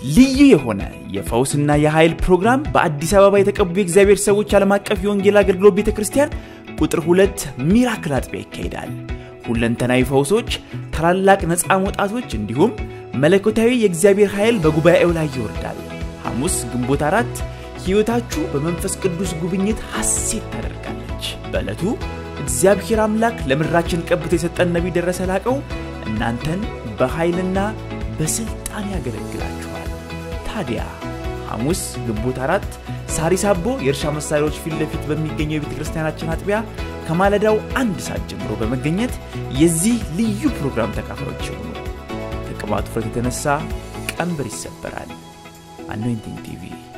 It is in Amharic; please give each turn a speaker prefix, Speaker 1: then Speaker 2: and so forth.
Speaker 1: ልዩ የሆነ የፈውስና የኃይል ፕሮግራም በአዲስ አበባ የተቀቡ የእግዚአብሔር ሰዎች ዓለም አቀፍ የወንጌል አገልግሎት ቤተ ክርስቲያን ቁጥር ሁለት ሚራክል አጥቢያ ይካሄዳል። ሁለንተናዊ ፈውሶች፣ ታላላቅ ነፃ መውጣቶች እንዲሁም መለኮታዊ የእግዚአብሔር ኃይል በጉባኤው ላይ ይወርዳል። ሐሙስ ግንቦት አራት ሕይወታችሁ በመንፈስ ቅዱስ ጉብኝት ሐሴት ታደርጋለች። በዕለቱ እግዚአብሔር አምላክ ለምድራችን ቀብቶ የሰጠን ነቢይ ደረሰ ላቀው እናንተን በኃይልና በሥልጣን ያገለግላችኋል። ታዲያ ሐሙስ ግንቦት አራት ሳሪስ አቦ የእርሻ መሳሪያዎች ፊት ለፊት በሚገኘው የቤተ ክርስቲያናችን አጥቢያ ከማለዳው አንድ ሰዓት ጀምሮ በመገኘት የዚህ ልዩ ፕሮግራም ተካፋዮች ይሁኑ። ከቅባቱ ፍረት የተነሳ ቀንበር ይሰበራል። አኖይንቲንግ ቲቪ